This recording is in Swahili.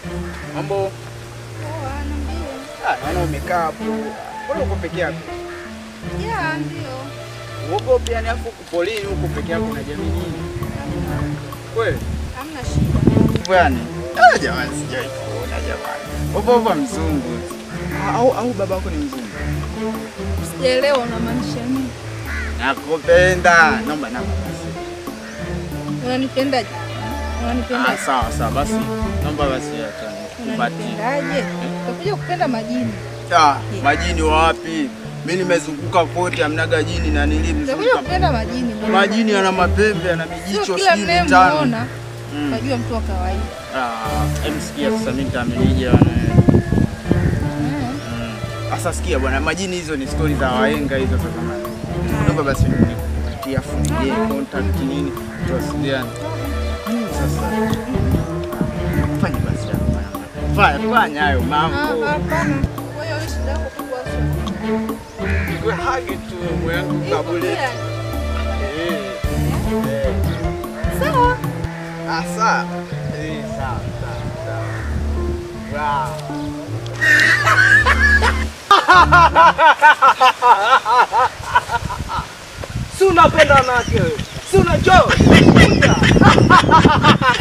Mambo? Poa, niambie. Ah, naona umekaa hapo. Mbona uko peke yako? Ya, ndio. Uogopi yani afu uko polini huko peke yako na jamii nini? Kweli? Hamna shida. Bwana. Ah, jamani sijai kuona jamani. Upo upo mzungu. Au au babako ni mzungu? Sijaelewa unamaanisha nini? Nakupenda. Naomba namba basi. Unanipendaje? Ah, Unanipendaje? sawa sawa basi. Naomba basi acha nikupatie. Unanipendaje? Utakuja kupenda majini. Ah, majini wapi? Mimi nimezunguka kote hamnaga jini na Utakuja nilimzunguka. kupenda majini. Majini yana mapembe, yana Sio mijicho kila sijui mitano. mnayemuona Mm. unajua mtu wa kawaida. Ah, em sikia sasa mimi nitaamenije bwana. Mm. Mm. Sasa sikia bwana, majini hizo ni stori za wahenga hizo za zamani. Naomba basi nikupatie afu nije contact nini tuwasiliane. Mm, Sasa fanya basi hayo mambo. Fanya fanya hayo Ah, mambo. hapana. Kwa hiyo shida yako kubwa sana. Wewe hage tu mwanangu kabule. Iko Eh. pia. Eh. Sawa. Ah, sawa. Eh, sawa, sawa, sawa. Wow. Si unapenda wanawake wewe? Si unajua?